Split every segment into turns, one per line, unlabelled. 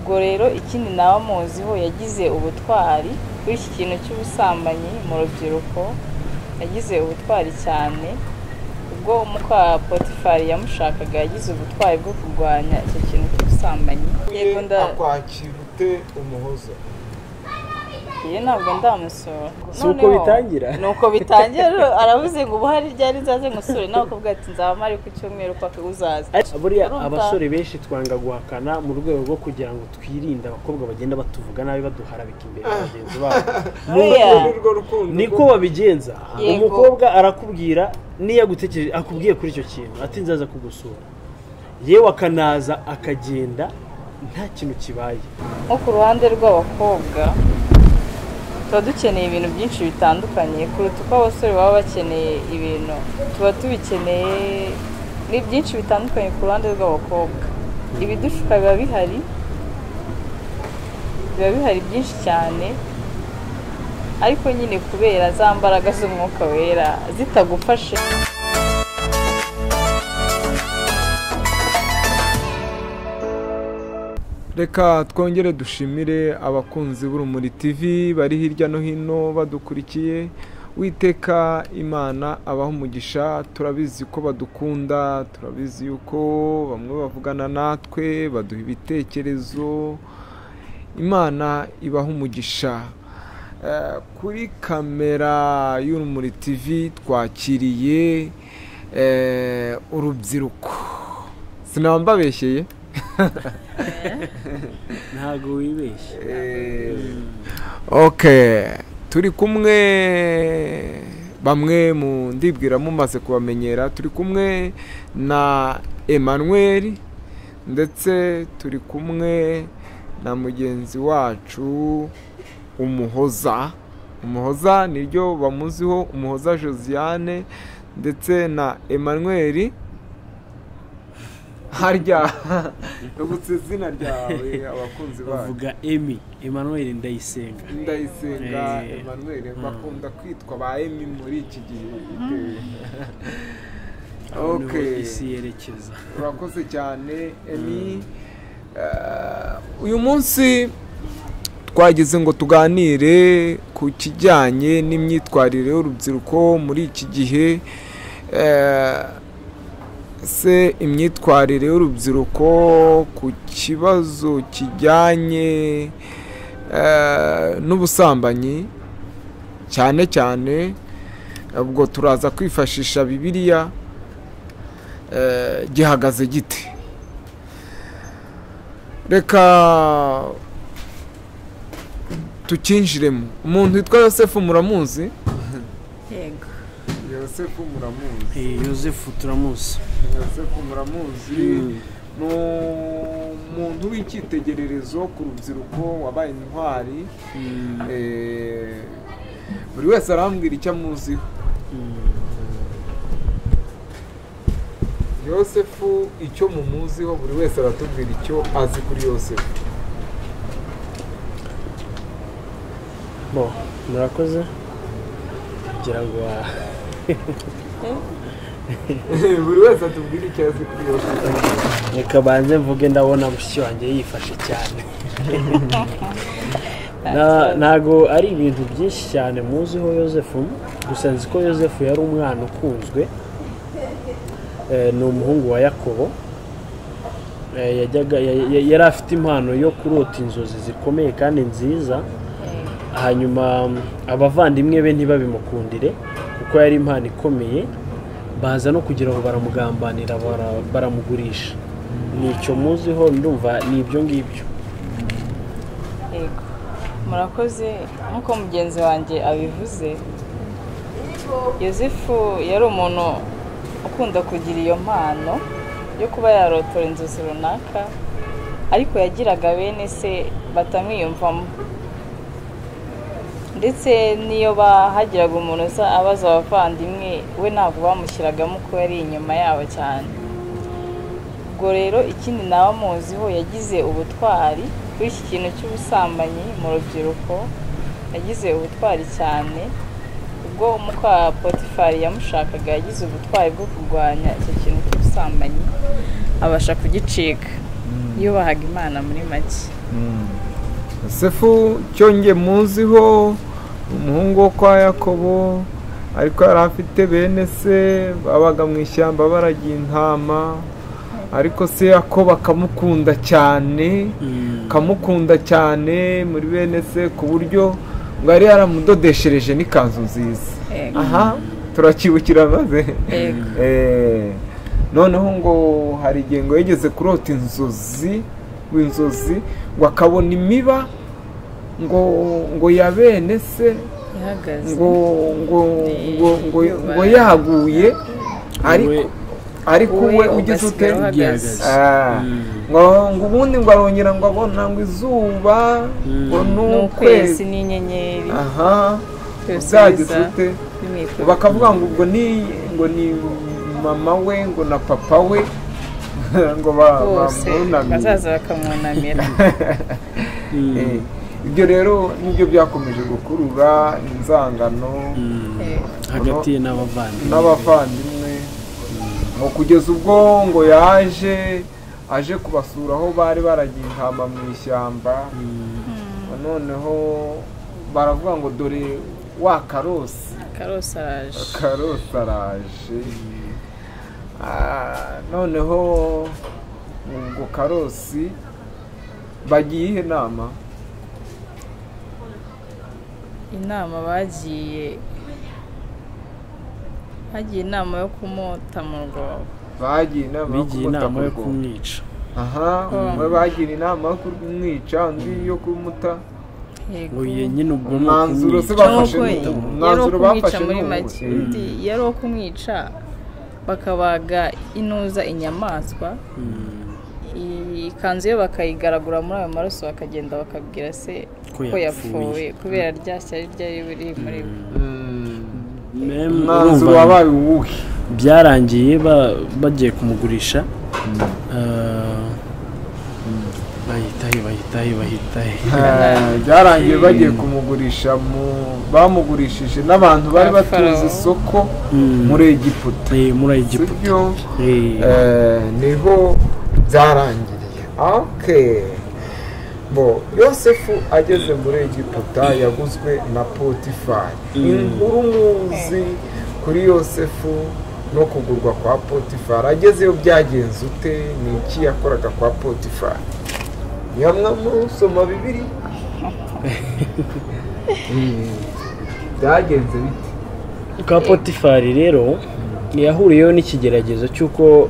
Ubwo rero ikindi naba muziho yagize ubutwari kuri iki kintu cy'ubusambanyi mu rubyiruko yagize ubutwari cyane ubwo muka potifari yamushakaga yagize ubutwari bwo kurwanya icyo kintu cy'ubusambanyi yego nda
akwakira ute umuhoza
iyo ntabwo ndamusura
Si uko
Noneho,
bitangira?
ni uko bitangira aravuze ngo ubu hari ryari nzaze ngusure nawe ukubwira ati nzaba mpari ku cyumweru kwa uzaza
buriya
Urumva?
abasore benshi twanga guhakana mu rwego rwo kugira ngo twirinde abakobwa bagenda batuvuga nabi baduharabika imbere ya bagenzi babo
Buriya,
Ni rwo rukundo
niko babigenza
Yego.
umukobwa arakubwira niyo agutekereje akubwiye kuri icyo kintu ati nzaza kugusura yewe akanaza akagenda nta kintu kibaye
nko ku ruhande rw'abakobwa tuba dukeneye ibintu byinshi bitandukanye kuruta uko abasore baba bakeneye ibintu tuba tubikeneye ni byinshi bitandukanye ku ruhande rw'abakobwa ibidushuka biba bihari biba bihari byinshi cyane ariko nyine kubera za mbaraga z'umwuka wera zitagufashe
reka twongere dushimire abakunzi b'urumuri tv bari hirya no hino badukurikiye witeka imana abaha umugisha turabizi ko badukunda turabizi yuko bamwe bavugana natwe baduha ibitekerezo imana ibaha umugisha Eh, kuri kamera y'urumuri tv twakiriye eh, urubyiruko sinambabeshyeye
ntabwo wibeshye
ok turi kumwe bamwe mu ndibwira mumaze kubamenyera turi kumwe na Emmanuel ndetse turi kumwe na mugenzi wacu umuhoza umuhoza niryo bamuziho umuhoza josiane ndetse na Emmanuel harya tugutse izina ryawe abakunzi bacu
bavuga emi Emmanuel ndayisenga
ndayisenga
Eh,
emmanuel
mm.
bakunda kwitwa ba emi muri iki gihe
aho niho
Okay.
isi yerekeza
urakoze cyane emi Eh, uyu munsi twagize ngo tuganire ku kijyanye n'imyitwarire y'urubyiruko muri iki gihe Eh, se imyitwarire y'urubyiruko ku kibazo kijyanye eh, n'ubusambanyi cyane cyane ubwo turaza kwifashisha bibiliya eh, gihagaze gite reka tukinjiremo umuntu witwa yosefu muramuzi
yego
yosefu muramuzi
Eh, yosefu turamuzi
yosefu muramuzi ni umuntu w'icyitegererezo ku rubyiruko wabaye intwari
Mm,
eh, buri wese arambwira icyo amuziho
mm.
yosefu icyo mumuziho buri wese aratubwira icyo azi kuri yosefu
bo murakoze kugira ngo wa-
buri wese atubwira icyo azi kuri yosefu
reka banze mvuge ndabona mushiki wanjye yifashe cyane Na- ntago ari ibintu byinshi cyane muziho yosefu gusa nzi ko yosefu yari umwana ukunzwe Eh, ni umuhungu wa yakobo Eh, yajyaga ya- ya- yari afite impano yo kurota inzozi zikomeye kandi nziza hanyuma mm, abavandimwe be ntibabimukundire kuko yari impano ikomeye baza no kugira ngo baramugambanira bara- baramugurisha ni icyo muziho ndumva ni ibyo ngibyo
yego murakoze nk'uko mugenzi wanjye abivuze yosefu yari umuntu ukunda kugira iyo mpano yo kuba yarotora inzozi runaka ariko yagiraga bene se batamwiyumvamo ndetse n'iyo bahagiraga umuntu uza abaza abavandimwe we ntabwo bamushyiragamo ko yari inyuma yabo cyane ubwo rero ikindi naba muziho yagize ubutwari kuri iki kintu cy'ubusambanyi mu rubyiruko yagize ubutwari cyane ubwo muka potifari yamushakaga yagize ubutwari bwo kurwanya icyo kintu cy'ubusambanyi abasha kugicika yubahaga imana muri make
yosefu cyongeye muziho umuhungu wo kwa yakobo ariko yari afite bene se babaga mu ishyamba baragiye intama ariko se yakobo akamukunda cyane akamukunda cyane muri bene se ku buryo ngo yari yaramudodeshereje n'ikanzu nziza
Yego.
aha turakibukira maze
Yego.
Eh, noneho ngo hari igihe ngo yigeze kurota inzozi inzozi ngo akabona imiba ngo ngo ya bene se
ihagaze
ngo ngo ngo ngo, ngo yaguye ariko ariko we ugize ute
uhagaze
Ah, ngo ngo ubundi ngo arongera ngo abona ngo izuba
Mm.
ngo ni
ni ukwezi
ukwezi
n'inyenyeri
aha
byose
uzagize
biza
ute
bimwikura
bakavuga ngo ubwo ni ngo ni mama we ngo na papa we ngo ba-
bose
bamwunamire
bazaza bakamwunamira
Eh, ibyo rero nibyo byakomeje gukurura inzangano
Yego.
hagati ye n'abavandimwe
n'abavandimwe ngo kugeza ubwo ngo yaje aje kubasura aho bari baragiye intama mu ishyamba
Mm,
noneho baravuga ngo dore wa karosi
karosi araje
karosi araje Ah, noneho ubwo karosi bagiye ihe nama
inama bagiye hagiye inama yo kumota mu rwobo
bagiye inama yo
bigiye
kumuta
inama
mu
yo
rwobo.
kumwica
aha umwe bagira inama yo kumwica undi yo kumuta
Yego.
ngo ye nyine ubwo ni
umwanzuro se
ukumwica
bafashe
Nubwo
ni uwo.
yari
umwanzuro
ukumwica
bafashe
muri
ni uwo.
make
Mm.
undi yari uwo kumwica bakabaga inuza inyamaswa
Mm,
iyi ikanzu ye bakayigaragura muri ayo maraso bakagenda bakabwira se
Ko
ko
yapfuye.
yapfuye kubera rya shyari ryari biri muri we.
mem-
umwanzuro
urumva
wabaye uwuhe
byarangiye ba- bagiye kumugurisha Ah, bahitahe bahitahe bahitahe
Eh, byarangiye bagiye kumugurisha mu bamugurishije n'abantu bari batuze
Abafarawo.
isoko
Mm.
muri egiputa
Eh, muri egiputa
sibyo
Eh,
Eh, niho byarangiriye okay bo yosefu ageze muri egiputa yaguzwe na potifari inkuru muzi kuri yosefu no kugurwa kwa potifari agezeyo byagenze ute ni iki yakoraga kwa potifari yamwe muri usoma bibiri Mm. byagenze bite
kwa potifari rero yahuriyeho n'ikigeragezo cy'uko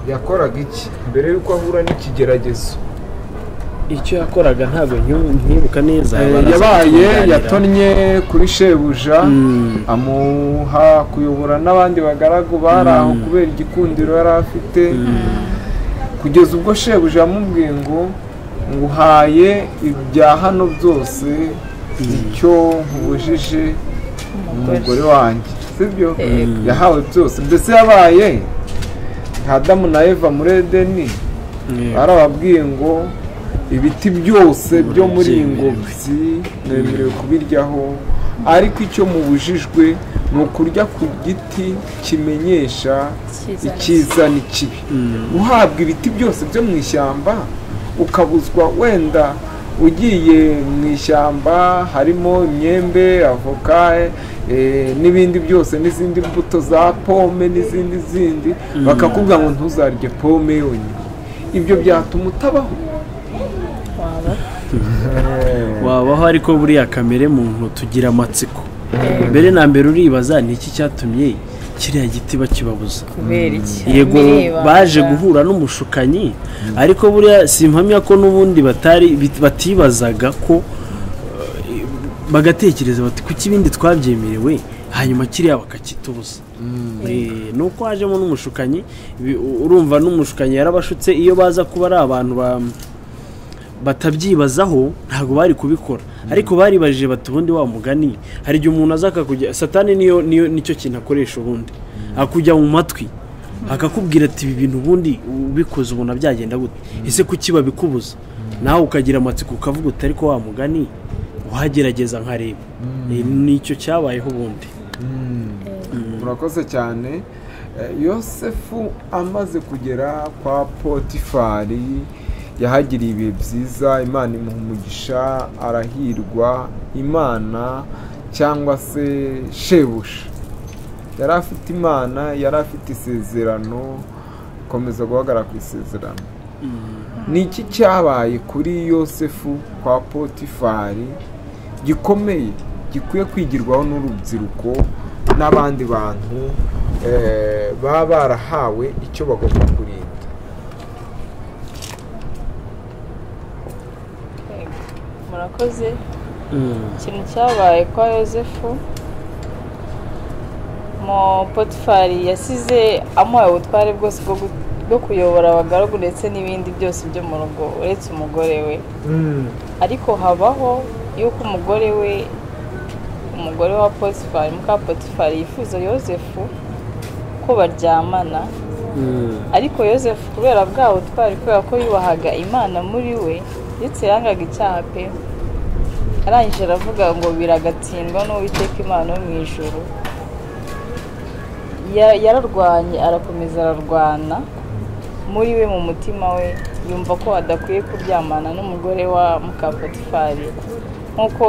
yakoraga iki mbere y'uko ahura n'ikigeragezo
icyo yakoraga ntabwo nyu- nkibuka neza
Eh,
baraza
yabaye
kuganira.
yatonnye kuri shebuja
Mm.
amuha kuyobora n'abandi bagaragu bari aho kubera igikundiro yari afite kugeza ubwo shebuja yamubwiye ngo nguhaye ibya hano byose icyo nkubujije umugore wanjye sibyo yahawe byose mbese yabaye nka adamu na eva muri edeni
Eh,
barababwiye ngo ibiti byose byo muri iyi
Byemerewe.
ngobyi mwemerewe kubiryaho ariko icyo mubujijwe ni ukurya ku giti kimenyesha
Icyiza
icyiza n'ikibi uhabwa ibiti byose byo mu ishyamba ukabuzwa wenda ugiye mu ishyamba harimo imyembe avoka eh, n'ibindi byose n'izindi mbuto za pome n'izindi zindi bakakubwira ngo ntuzarye pome yonyine ibyo byatuma utabaho
waba
wabaho ariko buriya kamere muntu tugira amatsiko mbere na mbere uribaza ni iki cyatumye kiriya giti bakibabuza
kubera iki
yego
Miribanda.
baje guhura n'umushukanyi ariko buriya simpamya ko n'ubundi batari bit- batibazaga ko eh, bagatekereza bati kuki ibindi twabyemerewe hanyuma kiriya bakakitubuza Eh, ni uko hajemo n'umushukanyi bi- urumva n'umushukanyi yarabashutse iyo baza kuba ari abantu ba- batabyibazaho ntabwo bari kubikora ariko baribajije bati ubundi wa mugani hari igihe umuntu aza akakujya satani niyo niyo nicyo kintu akoresha ubundi akujya mu matwi akakubwira ati ibi bintu ubundi ubikoze ubona byagenda gute ese kuki babikubuza nawe ukagira amatsiko ukavuga uti ariko wa mugani uhagerageza nkareba Eh, nicyo cyabayeho ubundi
murakoze cyane Eh, yosefu amaze kugera kwa potifari yahagiriye ibihe byiza imana imuha umugisha arahirwa imana cyangwa se shebuja yari afite imana yari afite isezerano ikomeza guhagarara ku isezerano ni iki cyabaye kuri yosefu kwa potifari gikomeye gikwiye kwigirwaho n'urubyiruko n'abandi bantu eh, baba barahawe icyo bagomba kurinda
Yego. murakoze ikintu cyabaye kwa yosefu mu potifari yasize amuhaye ubutware bwose bwo gu- bwo kuyobora abagaragu ndetse n'ibindi byose byo mu rugo uretse umugore we ariko habaho yuko umugore we umugore wa potifari muka potifari yifuza yosefu ko baryamana ariko yosefu kubera bwa butwari kubera ko yubahaga imana muri we ndetse yangaga icyaha pe arangije aravuga ngo biragatsindwa n'uwiteka imana yo mu ijoro Ya- yararwanye arakomeza ararwana muri we mu mutima we yumva ko adakwiye kuryamana n'umugore wa mukapotifari nk'uko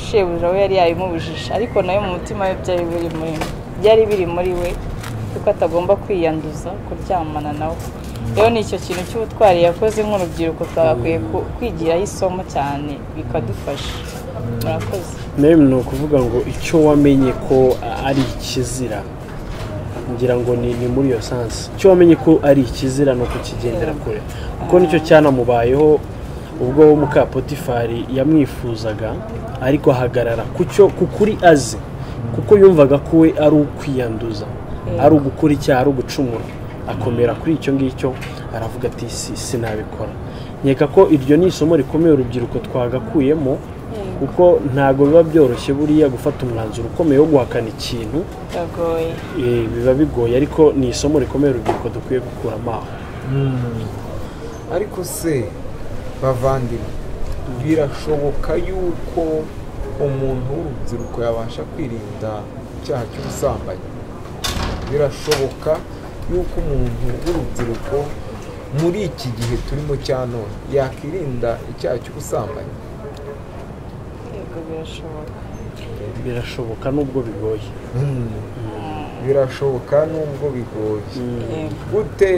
shebuja we yari yabimubujije ariko nawe mu mutima we byari biri muri byari biri muri we kuko atagomba kwiyanduza kuryamana nawe rero ni icyo kintu cy'ubutwari yakoze nk'urubyiruko twagakwiye ku- kwigiraho isomo cyane bikadufasha murakoze
nawe ni ukuvuga ngo icyo wamenye ko ari ikizira ngira ngo ni ni muri iyo sansi icyo wamenye ko ari ikizira ni ukukigendera kure kuko nicyo cyanamubayeho ubwo mukapotifari yamwifuzaga ariko ahagarara ku cyo ku kuri azi kuko yumvaga ko we ari ukwiyanduza ari ugukora icyaha ari ugucumura akomera kuri icyo ngicyo aravuga ati si sinabikora nkeka ko iryo ni isomo rikomeye urubyiruko twagakuyemo kuko ntabwo biba byoroshye buriya gufata umwanzuro ukomeye wo guhakana ikintu
biragoye
eh, biba bigoye ariko ni isomo rikomeye urubyiruko dukwiye gukuramo aho
ariko se bavandimwe birashoboka yuko umuntu w'urubyiruko yabasha kwirinda icyaha cy'ubusambanyi birashoboka yuko umuntu w'urubyiruko muri iki gihe turimo cya none yakwirinda icyaha cy'ubusambanyi
yego birashoboka
birashoboka nubwo bigoye
birashoboka nubwo bigoye
yego
gute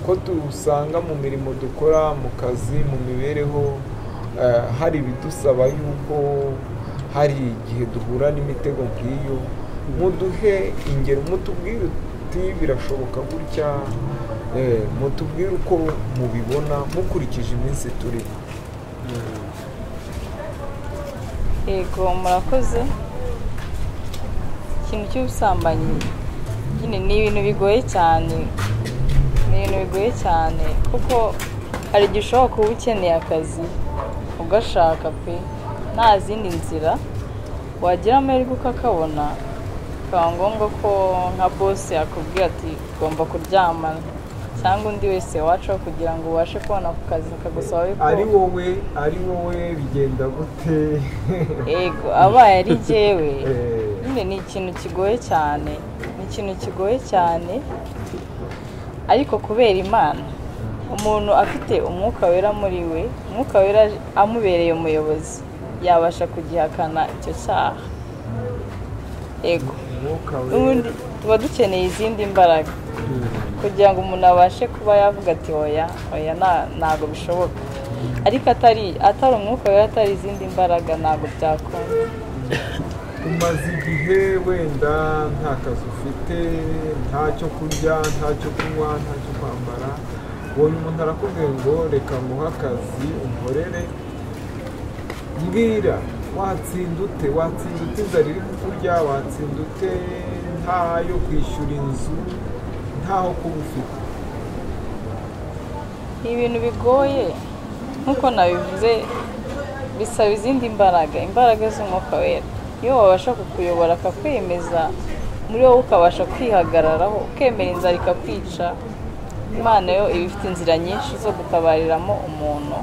ko dusanga mu mirimo dukora mu kazi mu mibereho eh, hari ibidusaba yuko hari igihe duhura n'imitego nk'iyo muduhe ingero mutubwire uti birashoboka gutya eh, mutubwire uko mubibona mukurikije iminsi turimo
yego murakoze ikintu cy'ubusambanyi nyine ni ibintu bigoye cyane ni ibintu bigoye cyane kuko hari igihe ushobora kuba ukeneye akazi ugashaka pe nta zindi nzira wagira amahirwe ukakabona bikaba ngombwa ko nka bose yakubwira ati ugomba kuryamana cyangwa undi wese wacaho kugira ngo ubashe kubona ako kazi akagusaba yuko
ari wowe ari wowe bigenda gute
yego abaye ari jyewe
Eh.
nyine ni ikintu kigoye cyane ni ikintu kigoye cyane ariko kubera imana umuntu afite umwuka wera muri we umwuka wera amubereye umuyobozi yabasha kugihakana icyo cyaha yego
umwuka
n'ubundi tuba dukeneye izindi mbaraga kugira ngo umuntu abashe kuba yavuga ati oya oya nta- ntabwo bishoboka ariko atari atari umwuka wera atari izindi mbaraga ntabwo byakunda
umaze igihe wenda nta kazi ufite nta cyo kurya nta cyo kunywa nta cyo kwambara ubonye umuntu arakubwiye ngo reka nguhe akazi unkorere mbwira watsinda ute watsinda ute inzara iri kukurya watsinda ute ntayo kwishyura inzu ntaho kuba ufite
ni ibintu bigoye nk'uko nabivuze bisaba izindi mbaraga imbaraga z'umwuka wera iyo wabasha kukuyobora akakwemeza muri wowe ukabasha kwihagararaho ukemera inzara ikakwica imana yo iba ifite inzira nyinshi zo gutabariramo umuntu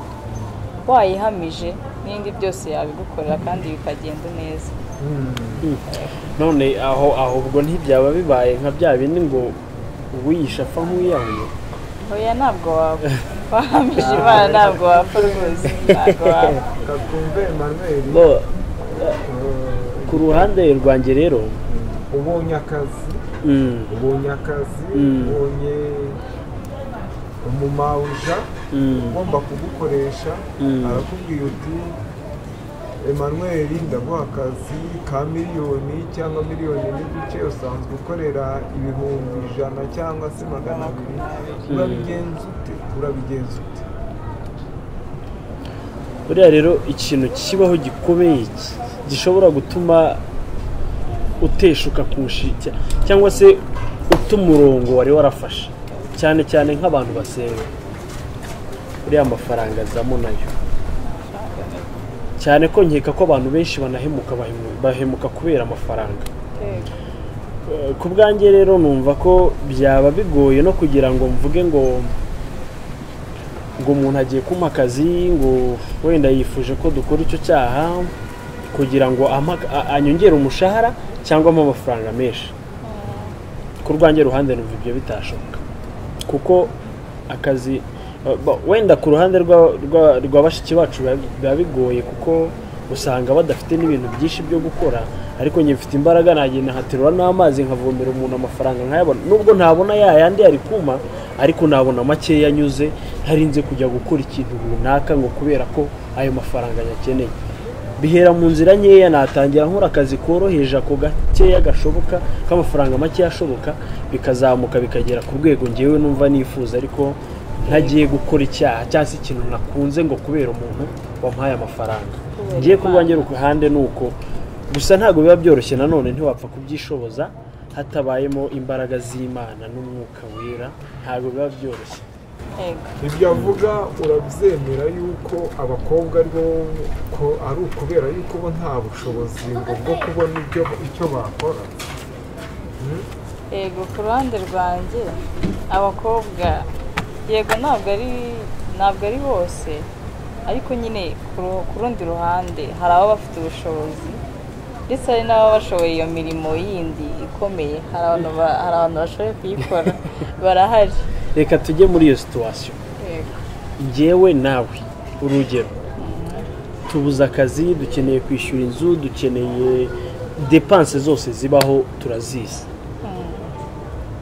wayihamije n'ibindi byose yabigukorera kandi bikagenda neza
none aho aho ubwo ntibyaba bibaye nka bya bindi ngo uwiyisha apfa nk'uwiyahuye
hoya ntabwo wapfa wahamije imana ntabwo wapfa rwose ntabwo wapfa
kakumbe emmanuel
bo
eh,
ku ruhande rwanjye rero
ubonye akazi
mm,
ubonye akazi
Mm.
ubonye umumawuja
mm,
ugomba kugukoresha
Mm.
arakubwira uti emmanuel ndaguha akazi ka miliyoni cyangwa miliyoni n'igice usanzwe ukorera ibihumbi ijana cyangwa se magana abiri urabigenza ute urabigenza ute
buriya rero ikintu kibaho gikomeye ki- gishobora gutuma uteshuka ku nshyi cyangwa se uta umurongo wari warafashe cyane cyane nk'abantu basenga buriya amafaranga azamo nayo cyane ko nkeka ko abantu benshi banahemuka bahemu- bahemuka kubera amafaranga ku bwanjye rero numva ko byaba bigoye no kugira ngo mvuge ngo ngo umuntu agiye kumpa akazi ngo wenda yifuje ko dukora icyo cyaha kugira ngo ampa- a- anyongere umushahara cyangwa ampe amafaranga menshi ku rwanjye ruhande numva ibyo bitashoboka kuko akazi ba- ba- wenda ku ruhande rwa- rwa- rwa bashiki bacu biba- biba bigoye kuko usanga badafite n'ibintu byinshi byo gukora ariko njye mfite imbaraga nagenda nkaterura n'amazi nkavomera umuntu amafaranga nkayabona nubwo ntabona ya yandi ari kuma ariko nabona makeya anyuze ntarinze kujya gukora ikintu runaka ngo kubera ko ayo mafaranga nyakeneye bihera mu nzira nkeya natangira nkora akazi koroheje ako gakeya gashoboka k'amafaranga makeya ashoboka bikazamuka bikagera ku rwego ngewe numva nifuza ariko ntagiye gukora icyaha cyangwa se ikintu nakunze ngo kubera umuntu wampaye amafaranga
Kubera
ngiye ku
Imana.
rwanjye ruhande ni uko gusa ntabwo biba byoroshye nanone ntiwapfa kubyishoboza hatabayemo imbaraga z'imana n'umwuka wera ntabwo biba byoroshye
Yego.
ibyo avuga urabyemera yuko abakobwa ari bo ko ari ukubera yuko bo nta bushobozi ngo bwo kubona ibyo icyo bakora
yego ku ruhande rwanjye abakobwa yego ntabwo ari ntabwo ari bose ariko nyine ku ru- ku rundi ruhande hari ababa bafite ubushobozi ndetse hari n'ababa bashoboye iyo mirimo yindi ikomeye hari abantu ba- hari abantu bashoboye kuyikora barahari
reka tujye muri iyo situwasiyo
yego
njyewe nawe urugero tubuze akazi dukeneye kwishyura inzu dukeneye depanse zose zibaho turazizi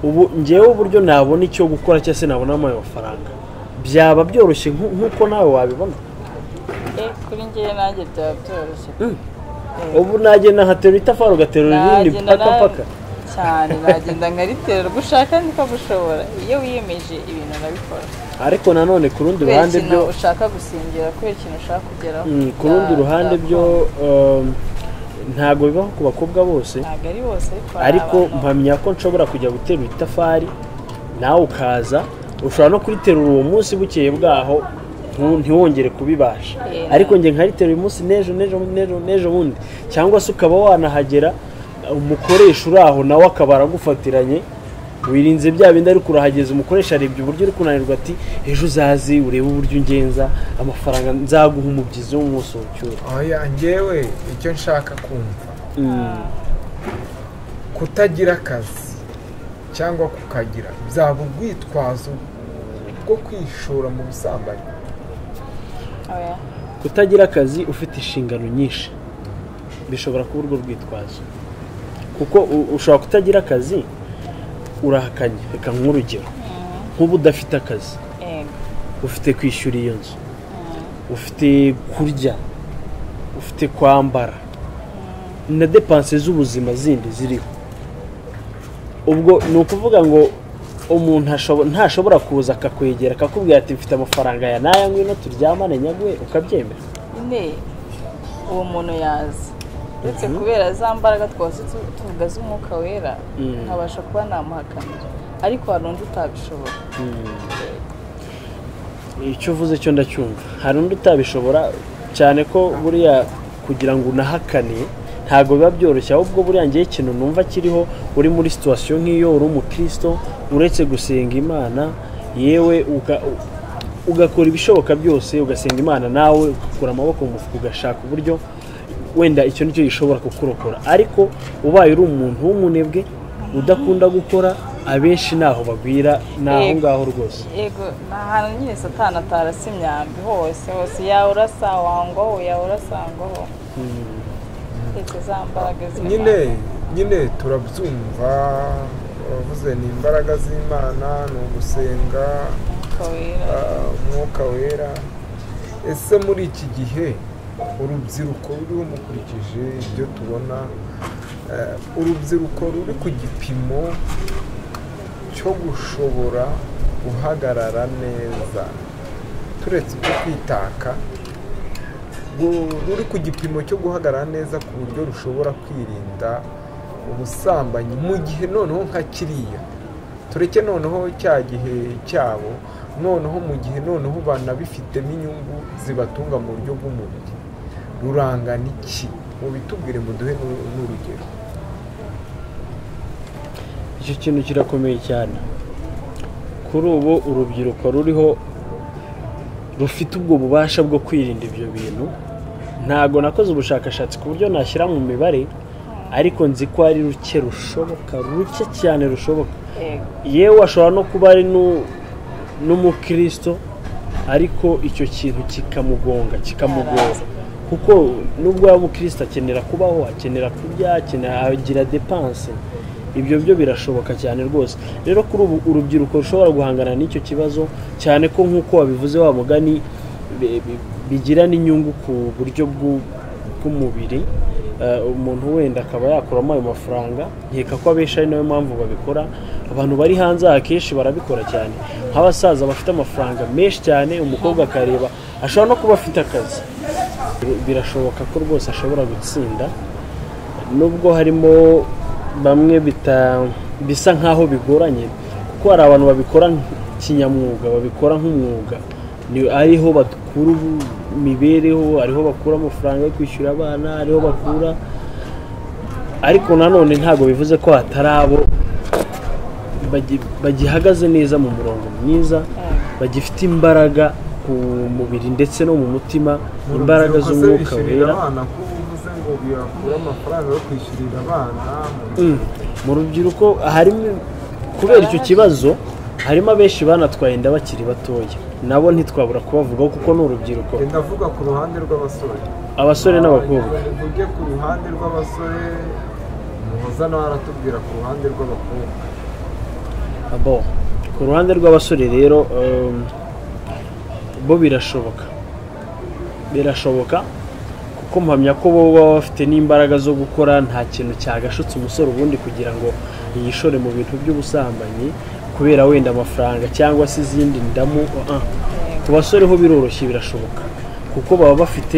ubu njyewe uburyo nabona icyo gukora cyangwa se nabonamo ayo mafaranga byaba byoroshye nku- nk'uko nawe wabibona
e kuri njyewe nanjye byaba byoroshye
Mm. ubu nagenda nkaterura itafari ugaterura irindi
Nagenda
paka
na-
paka
cyane nagenda nkaritera gushaka niko gushobora iyo wiyemeje ibintu urabikora
ariko nanone ku rundi
kubera
ruhande
ikintu
byo
ushaka gusingira kubera ikintu ushaka kugeraho
Mm, ku rundi
bya-
ruhande
bya-
byo um, ntabwo bibaho ku bakobwa bose
ntabwo ari bose ariko hari
ariko
abantu-
mpamya ko nshobora kujya guterura itafari nawe ukaza ushobora no kuriterura uwo munsi bukeye bwaho ntu- ntiwongere kubibasha
Yeah.
ariko njye nkariterura uyu munsi n'ejo n'ejo n'ejo n'ejo bundi cyangwa se ukaba wanahagera umukoresha uri aho nawe akaba aragufatiranye wirinze bya bindi ariko urahageze umukoresha arebye uburyo uri kunanirwa ati ejo uzazi urebe uburyo ungenza amafaranga nzaguha umubyizi w'umunsi w'ucyura
oya njyewe icyo nshaka kumva kutagira akazi cyangwa kukagira byaba urwitwazo bwo kwishora mu busambanyi
oya
kutagira akazi ufite inshingano nyinshi bishobora kuba urwo rwitwazo kuko u- ushobora kutagira akazi urahakanye reka nk'urugero nk'ubu udafite akazi
yego
ufite kwishyura iyo nzu ufite kurya ufite kwambara na depanse z'ubuzima zindi ziriho ubwo ni ukuvuga ngo umuntu ashobo- ntashobora kuza akakwegera akakubwira ati mfite amafaranga ya n'aya ngwino turyamane nyaguhe ukabyemera
nyine uwo muntu yazi uretse kubera za mbaraga twose tu- tuvuga z'umwuka wera
Mm.
nkabasha kuba namuhakanira ariko hari undi utabishobora
icyo uvuze cyo ndacyumva hari undi utabishobora cyane ko buriya kugira ngo unahakane ntabwo biba byoroshye ahubwo buriya ngewe ikintu numva kiriho uri muri situwasiyo nk'iyo uri umukristo uretse gusenga imana yewe uka- u- ugakora ibishoboka byose ugasenga imana nawe ugakura amaboko mu mufuka ugashaka uburyo wenda icyo nicyo gishobora kukurokora ariko ubaye uri umuntu w'umunebwe udakunda gukora abenshi ntaho bagwira ni aho ngaho rwose
yego ni ahantu nyine satana atarasa imyambi hose hose yaurasa wangoho yaurasangoho ndetse za mbaraga
nyine
z'imana
nyine turabyumva wavuze ni imbaraga z'imana ni ugusenga
kawera
ah, umwuka wera ese muri iki gihe urubyiruko ruriho mukurikije ibyo tubona eh, urubyiruko ruri ku gipimo cyo gushobora guhagarara neza turetse ibyo kwitaka ru- ruri ku gipimo cyo guhagarara neza ku buryo rushobora kwirinda ubusambanyi mu gihe noneho nka kiriya tureke noneho cya gihe cyabo noneho mu gihe noneho banabifitemo inyungu zibatunga mu buryo bw'umubiri rurangana iki mubitubwire muduhe n'u- n'urugero
icyo kintu kirakomeye cyane kuri ubu urubyiruko ruriho rufite ubwo bubasha bwo kwirinda ibyo bintu ntabwo nakoze ubushakashatsi ku buryo nashyira mu mibare ariko nzi ko ari ruke rushoboka ruke cyane rushoboka
yego
yewe ashobora no kuba ari nu- n'umukristo ariko icyo kintu kikamugonga kikamugora kuko nubwo yaba umukristo akenera kubaho akenera kurya akenera agira depanse ibyo byo birashoboka cyane rwose rero kuri ubu urubyiruko rushobora guhangana n'icyo kibazo cyane ko nk'uko wabivuze wa mugani bi- bi- bigira n'inyungu ku buryo bw'u- bw'umubiri Eh, umuntu wenda akaba yakuramo ayo mafaranga nkeka ko abenshi ari nayo mpamvu babikora abantu bari hanze aha akenshi barabikora cyane nk'abasaza bafite amafaranga menshi cyane umukobwa akareba ashobora no kuba afite akazi birashoboka ko rwose ashobora gutsinda nubwo harimo bamwe bita bisa nk'aho bigoranye kuko hari abantu babikora kinyamwuga babikora nk'umwuga ni ariho bakura ubu- imibereho ariho bakura amafaranga yo kwishyura abana ariho bakura ariko nanone ntabwo bivuze ko hatari abo bagi- bagihagaze neza mu murongo mwiza bagifite imbaraga ku mubiri ndetse no mu mutima imbaraga
Urubyiruko se
z'umwuka
bishyurira
wera
abana ko uvuze ngo biyakura amafaranga yo kwishyurira abana mu-
Mm. mu rubyiruko harimo kubera icyo kibazo harimo abenshi banatwaye inda bakiri batoya nabo ntitwabura kubavugaho kuko ni urubyiruko
Njye ndavuga ku ruhande rw'abasore
abasore n'abakobwa
ujye ku ruhande rw'abasore muhoza nawe aratubwira ku ruhande rw'abakobwa
Abo, ku ruhande rw'abasore rero um, bo birashoboka birashoboka kuko mpamya ko bo baba bafite n'imbaraga zo gukora nta kintu cyagashutse umusore ubundi kugira ngo yishore mu bintu by'ubusambanyi kubera wenda amafaranga cyangwa se izindi ndamu uh -uh. ku basore ho biroroshye birashoboka kuko baba bafite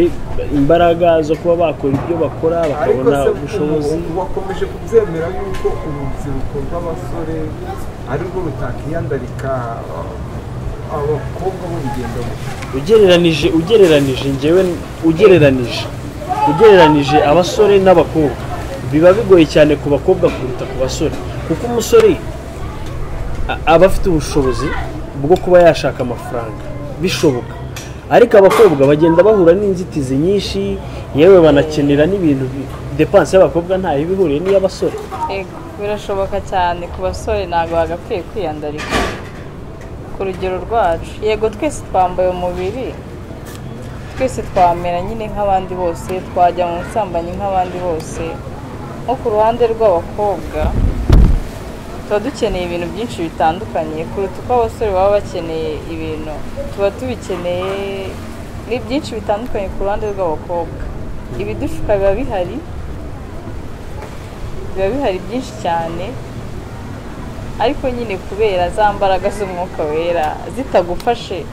imbaraga zo kuba bakora ibyo bakora
ariko
bakabona
se
ubushobozi
ubu wakomeje kubyemera yuko urubyiruko rw'abasore ari rwo rutakiyandarika uh, abakobwa b'urugendo
ugereranije ugereranije njyewe ugereranije ugereranije abasore n'abakobwa biba bigoye cyane ku bakobwa kuruta ku basore kuko umusore a- aba afite ubushobozi bwo kuba yashaka amafaranga bishoboka ariko abakobwa bagenda bahura n'inzitizi nyinshi yewe banakenera n'ibintu bi- depanse y'abakobwa ntayo iba ihuriye n'iy'abasore
Ego, birashoboka cyane ku basore ntabwo bagakwiye kwiyandarika ku rugero rwacu yego twese twambaye umubiri twese twamera nyine nk'abandi bose twajya mu busambanyi nk'abandi bose nko ku ruhande rw'abakobwa tuba dukeneye ibintu byinshi bitandukanye kuruta uko abasore baba bakeneye ibintu tuba tubikeneye ni byinshi bitandukanye ku ruhande rw'abakobwa ibidushuka biba bihari biba bihari byinshi cyane ariko nyine kubera za mbaraga z'umwuka wera zitagufashe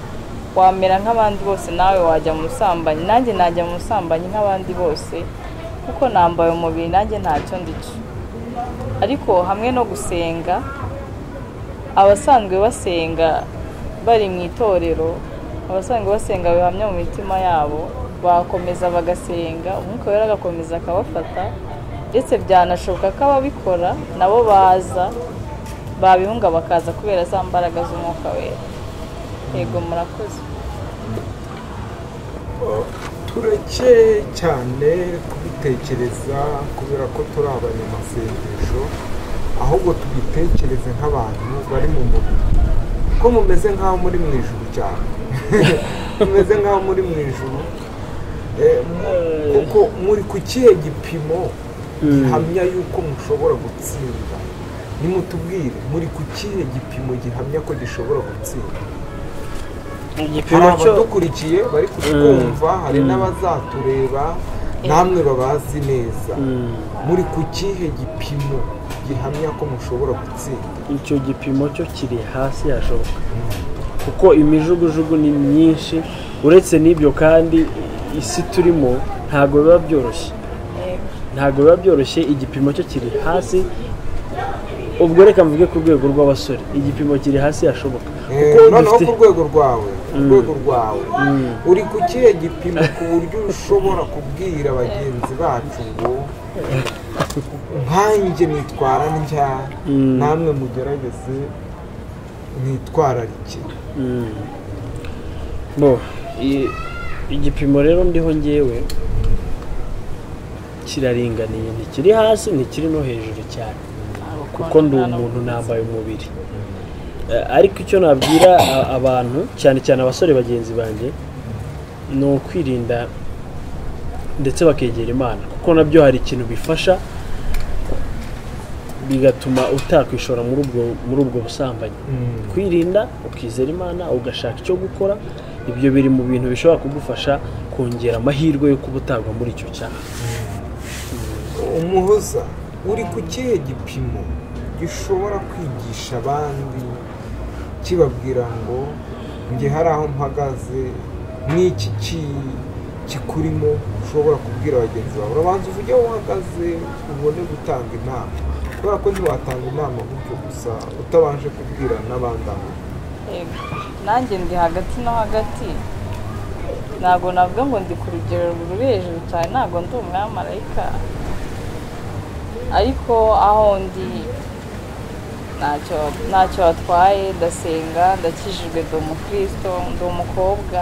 wamera nk'abandi bose nawe wajya mu busambanyi nanjye najya mu busambanyi nk'abandi bose kuko nambaye umubiri nanjye ntacyo ndica ariko hamwe no gusenga abasanzwe basenga bari mu itorero abasanzwe basenga bihamya mu mitima yabo bakomeza bagasenga umwuka wera agakomeza akabafata ndetse byanashoboka ko ababikora nabo baza babihunga bakaza kubera za mbaraga z'umwuka wera yego murakoze
tureke cyane kubitekereza kubera ko turi abanyamasendesho ahubwo tubitekereze nk'abantu bari mu mubiri ko mumeze nk'aho muri mu ijuru cyane mumeze nk'aho muri mu ijuru Eh, mu- kuko muri ku kihe gipimo gihamya yuko mushobora gutsinda nimutubwire muri ku kihe gipimo gihamya ko gishobora gutsinda hari
igipimo cyo
abadukurikiye bari kutwumva hari n'abazatureba namwe babazi neza
Mm.
muri ku kihe gipimo gihamya ko mushobora gutsinda
icyo gipimo cyo kiri hasi hashoboka kuko imijugujugu ni myinshi uretse n'ibyo kandi isi turimo ntabwo biba byoroshye ntabwo biba byoroshye igipimo cyo kiri hasi ubwo reka mvuge ku rwego rw'abasore igipimo kiri hasi hashoboka
Eh,
kuko
noneho
dufite
ku rwego rwawe ku rwego rwawe uri ku kihe gipimo ku buryo ushobora kubwira bagenzi bacu ngo nkanjye nitwara ntya
Mm.
namwe mugerageze mwitwararike
Mm. bo i- igipimo rero ndiho ngewe kiraringaniye ntikiri hasi ntikiri no hejuru cyane kuko ndi umuntu nambaye umubiri Eh, ariko icyo nabwira a- abantu cyane cyane abasore bagenzi banjye ni ukwirinda ndetse bakegera imana kuko nabyo hari ikintu bifasha bigatuma utakwishora muri ubwo muri ubwo busambanyi kwirinda ukizera imana ugashaka icyo gukora ibyo biri mu bintu bishobora kugufasha kongera amahirwe yo kuba utagwa muri icyo cyaha
umuhoza uri ku kihe gipimo gishobora kwigisha abandi kibabwira ngo njye hari aho mpagaze n'iki ki- kikurimo ushobora kubwira bagenzi bawe urabanza uvuge aho uhagaze ubone gutanga inama kubera ko ntiwatanga inama gutyo gusa utabanje kubwira n'abandi aho
Yego. nanjye ndi hagati no hagati ntabwo navuga ngo ndi ku rugero ruri hejuru cyane ntabwo ndi umwamarayika ariko aho ndi ntacyo ntacyo watwaye ndasenga ndakijijwe ndi umukristo ndi umukobwa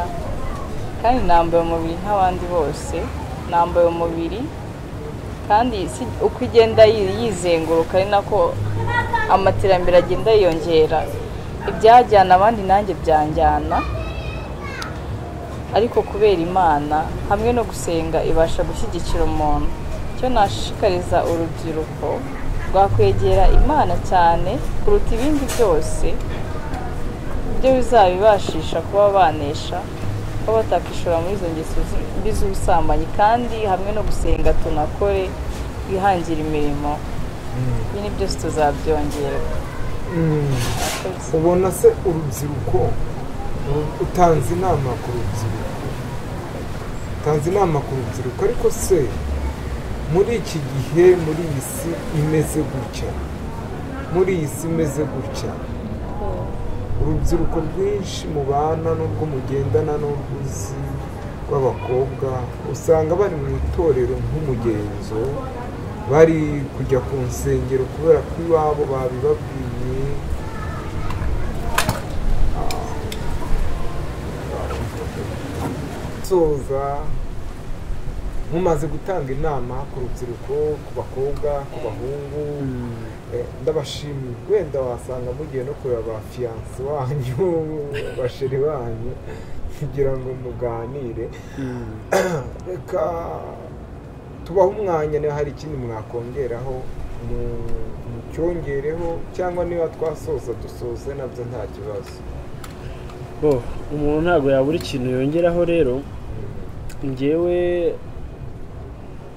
kandi nambaye umubiri nk'abandi bose nambaye umubiri kandi si- uko igenda yi- yizenguruka ari nako amaterambere agenda yiyongera ibyajyana abandi nanjye byanjyana ariko kubera imana hamwe no gusenga ibasha gushyigikira umuntu icyo nashishikariza urubyiruko rwakwegera imana cyane kuruta ibindi byose ibyo bizabibashisha kuba banesha kuba batakishora muri izo ngeso zi- mbi z'ubusambanyi kandi hamwe no gusenga tunakore twihangire imirimo ibi ni byose tuzabyongera Murakoze.
ubona se urubyiruko uru- utanze inama ku rubyiruko utanze inama ku rubyiruko ariko se muri iki gihe muri iyi si imeze gutya muri iyi si imeze gutya urubyiruko rwinshi mubana n'urwo mugendana n'urwuzi rw'abakobwa usanga bari mu itorero nk'umugenzo bari kujya ku nsengero kubera ko iwabo babibabwiye soza mumaze gutanga inama ku rubyiruko ku bakobwa ku bahungu Eh, ndabashimiye wenda wasanga mugiye no kureba ba fiyanse wanyu basheri banyu kugira ngo muganire reka tubahe umwanya niba hari ikindi mwakongeraho mu- mucyongereho cyangwa niba twasoza dusoze nabyo nta kibazo
bo umuntu ntabwo yabura ikintu yongeraho rero ngewe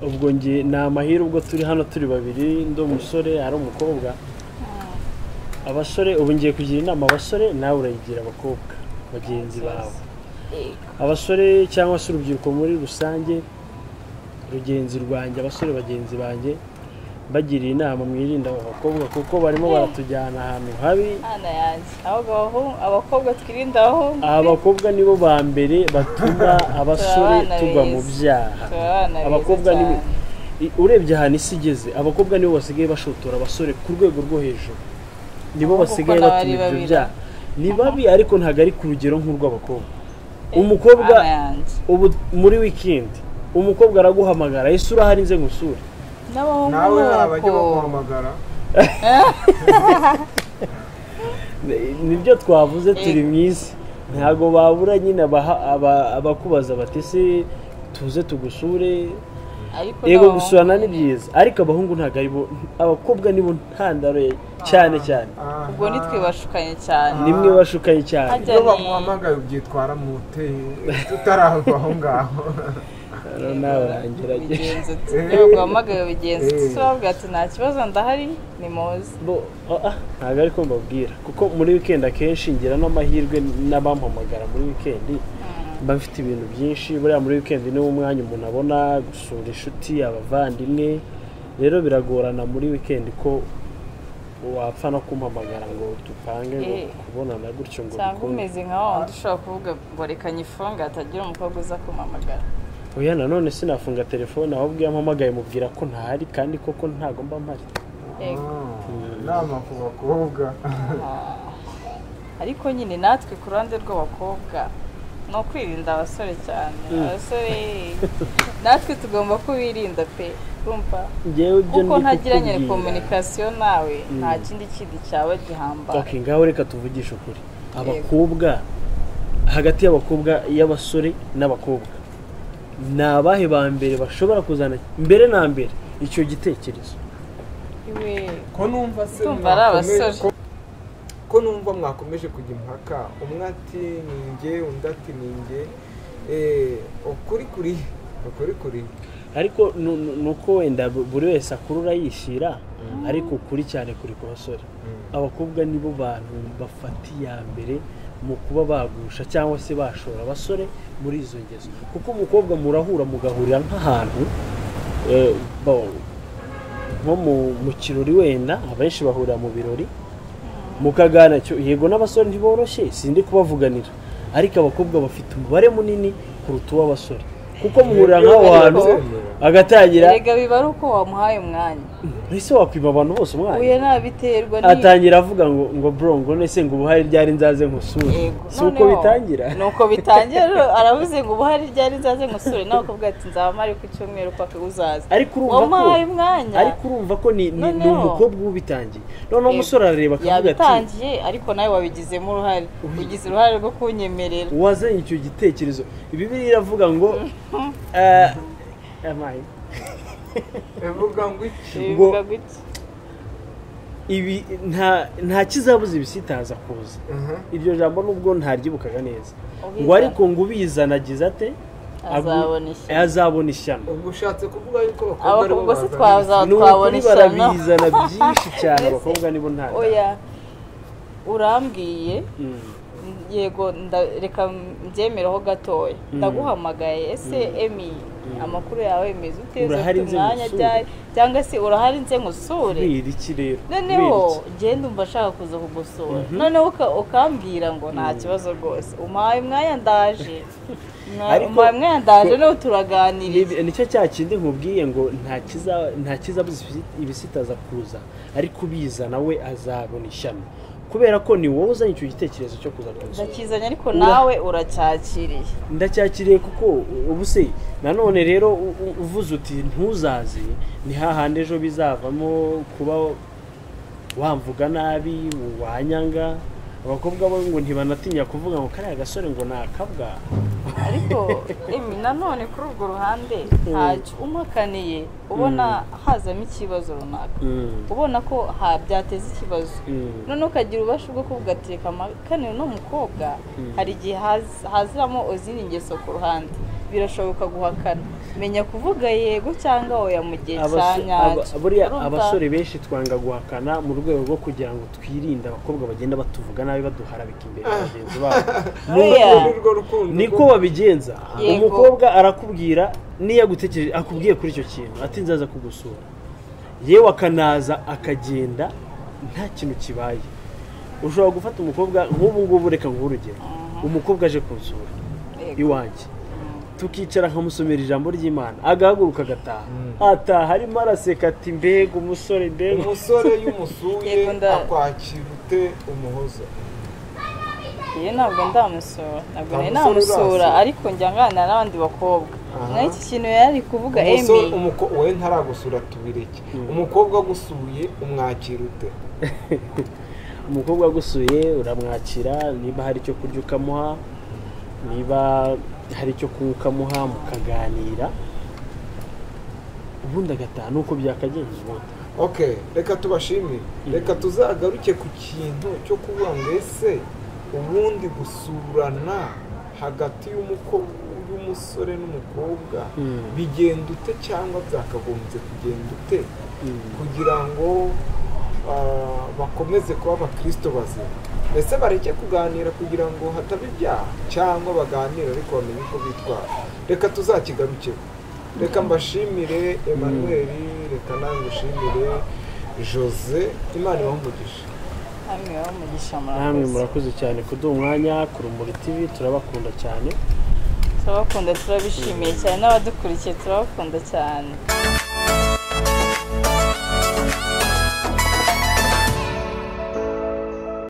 ubwo nge ni amahirwe ubwo turi hano turi babiri ndi umusore ari umukobwa abasore ubu ngiye kugira inama abasore nawe urayigira abakobwa bagenzi bawe abasore cyangwa se urubyiruko muri rusange rugenzi rwanjye abasore bagenzi banjye bagiriye inama mwirinda abo bakobwa kuko barimo baratujyana ahantu habi
Ana yanjye ahubwo abahungu abakobwa twirinde abahungu
abakobwa nibo ba mbere batuma abasore
Turabana
tugwa mu
beza.
byaha
Turi abana beza
abakobwa ni
cyane.
i- urebye ahantu isi igeze abakobwa nibo basigaye bashotora abasore ku rwego rwo hejuru nibo
Ahubwo
basigaye
kuko n'abari
batuma ibyo
babira.
byaha ni babi ariko ntabwo ari ku rugero nk'urw'abakobwa umukobwa
Ana yanjye
ubu muri wikendi umukobwa araguhamagara ese urahari nze ngusure
n'abahungu
nawe
ni
hari abajya
uko
baguhamagara
nibyo twavuze turi mu isi ntabwo babura nyine abaha- aba- abakubaza bati se tuze tugusure
ariko
yego
n'abahungu-
gusurana ni byiza ariko abahungu ntabwo ari bo abakobwa ni bo ntandaro ye cyane cyane
ubwo nitwe bashukanye cyane
nimwe bashukanye cyane
Hajya-
iyo bamuhamagaye ubyitwara mu hoteli utarava aho ngaho
rero nawe urangerageje
bigenze uti ntabwo wahamagaye bigenze uti se wabwira ati nta kibazo ndahari ni muzi
Bo- ah, ah, ntabwo ari ko mbabwira kuko muri wikendi akenshi ngira n'amahirwe n'abampamagara muri wikendi mba mfite ibintu byinshi buriya muri wikendi niwo mwanya umuntu abona gusura inshuti abavandimwe rero biragorana muri wikendi ko wapfa no kumpamagara ngo tupange ngo
Eh.
kubonana gutyo ngo
cyangwa
bikunde.
umeze nka wa wundi ushobora kuvuga ngo reka nyifunge hatagira umukobwa uza kumamagara
oya nanone sinafunga telefone ahubwo iyo ampamagaye mubwira ko ntahari kandi koko ntago mba mpari
yego
inama ku bakobwa
ariko nyine natwe ku ruhande rw'abakobwa ni ukwirinda abasore cyane abasore natwe tugomba kubirinda pe kumva
ngewe ibyo
kuko ntagiranye
kukubwira.
komunikasiyo nawe nta kindi kindi cyaba gihamba
Okay, ngaho reka tuvugishe ukuri abakobwa hagati y'abakobwa y'abasore n'abakobwa ni abahe ba mbere bashobora kuzana mbere na mbere icyo gitekerezo
iwe
ko numva se
Ndumva ari
mwakomeje-
abasore.
ko- ko numva mwakomeje kujya impaka umwe ati ninjye undi ati ninjye Eh, ukuri kuri ukuri kuri
ariko nu- nu- ni uko wenda bu- buri wese akurura yishyira ariko kuri cyane kuri ku basore abakobwa nibo bantu bafata iya mbere mu kuba bagusha cyangwa se bashora abasore muri izo ngeso kuko umukobwa murahura mugahurira nk'ahantu eh, bo- nko mu- mu kirori wenda abenshi bahurira mu birori mukagana cyo yego n'abasore ntiboroshye sindi kubavuganira ariko abakobwa bafite umubare munini kuruta uw'abasore kuko muhurira nk'aho hantu agatangira
erega biba ari uko wamuhaye umwanya
ese wakwima abantu bose umwanya
uye nabiterwa
atangira avuga ngo ngo bro ngo nese ngo ubuhari ryari nzaze nkusure
Yego.
si uko
Noneho,
bitangira
ni uko bitangira aravuze ngo ubu hari ryari nzaze ngusure nawe ukavuga ati nzaba mpari ku cyumweru paka uzaza
ariko urumva ko
wamuhaye umwanya
ariko urumva ko ni ni- ni
Noneho.
umukobwa uba ubitangiye noneho
Yego.
umusore arareba akavuga ati
yabitangiye ariko nawe wabigizemo uruhare ugize uruhare rwo kunyemerera
wazanye icyo gitekerezo bibiri iravuga ngo eh, amaye.
bivuga ngo iki
bivuga gutya
ibi nta nta kizabuza ibisitaza kuza
Mhm.
iryo jambo nubwo ntaryibukaga neza
Ubiza.
ngo ariko ngo ubizana agize ate agu-
azabona ishyano.
azabona ishyano
ubwo ushatse kuvuga yuko abakobwa aribo
abakobwa se
bazana
twazaba
ni
twabona
ukuri
ishyano
barabizana byinshi cyane abakobwa nibo nta
oya urambwiye
Mm.
yego nda- reka mbyemereho gatoya ndaguhamagaye ese emi amakuru yawe meze ute uza
Urahari
ufite
nze
umwanya
ngusure?
ryari cyangwa se urahari nze ngusure
kubera iki rero
noneho
kubera iki?
ngenda umva ashaka kuza kugusura noneho uka- ukambwira ngo nta kibazo rwose umpaye umwanya ndaje Mwa-
Ariko-
umpaye umwanya ndaje
ko-
noneho turaganiriye
Ni- nicyo cya kindi nkubwiye ngo nta kiza- nta kizabuza ibisi- ibisitaza kuza ariko ubizana we azabona ishyano kubera ko ni wowe uzanye icyo gitekerezo cyo kuza kumusura
ndakizanye ariko
Ura-
nawe uracyakiriye
ndacyakiriye kuko ubu se nanone rero u- u- uvuze uti ntuzaze ni hahandi ejo bizavamo kuba wamvuga nabi wanyanga abakobwa bo ngo ntibanatinya kuvuga ngo kariya gasore ngo ni akabwa
ariko emi nanone kuri urwo ruhande ntacyo umpakaniye ubona hazamo ikibazo runaka ubona ko ha byateza ikibazo
Mm.
noneho ukagira ububasha bwo kuvuga ati reka mpakane uno mukobwa hari igihe haz- haziramo izindi ngeso ku ruhande birashoboka guhakana menya kuvuga yego cyangwa oya mu gihe cya
Abaso-
nyacyo
aba- buriya
Urumva?
abasore benshi twanga guhakana mu rwego rwo kugira ngo twirinde abakobwa bagenda batuvuga nabi baduharabika imbere ya bagenzi babo
Buriya,
muri urwo rukundo
niko babigenza
Yego.
umukobwa arakubwira niyo agutekereje akubwiye kuri icyo kintu ati nzaza kugusura yewe akanaza akagenda nta kintu kibaye ushobora gufata umukobwa nk'ubu ngubu reka nguhe urugero umukobwa aje kunsura
Yego.
iwanjye tukicara nkamusomera ijambo ry'imana agahaguruka agataha ataha arimo araseka ati mbega umusore mbega
umusore
Yego,
y'umusuye
nda-
akwakira ute umuhoza
iyo ntabwo ndamusura ntabwo nari
Nta musore
namusura
urasura.
ariko njya nganira n'abandi bakobwa nk'iki kintu yari ari kuvuga emi
umusore umuko- wowe ntaragusura tubireke umukobwa agusuye umwakira ute
umukobwa agusuye uramwakira niba hari icyo kurya ukamuha niba hari icyo kunywa ukamuha mukaganira ubundi agataha nuko byakagenze ubundi
okay reka tubashimire reka tuzagaruke ku kintu cyo kuvuga ngo ese ubundi gusurana hagati y'umuko- y'umusore n'umukobwa
Mm.
bigenda ute cyangwa byakagombye kugenda ute kugira ngo ah, bakomeze kuba abakristo bazima ese bareke kuganira kugira ngo hataba ibyaha cyangwa baganire ariko bamenye uko bitwara reka tuzakigarukeho reka mbashimire emmanuel reka nawe ngushimire jose imana ibahe umugisha
hamwe ho umugisha
namwe
murakoze
murakoze cyane kuduha umwanya ku rumuri tivi turabakunda cyane
turabakunda turabishimiye cyane n'abadukurikiye turabakunda cyane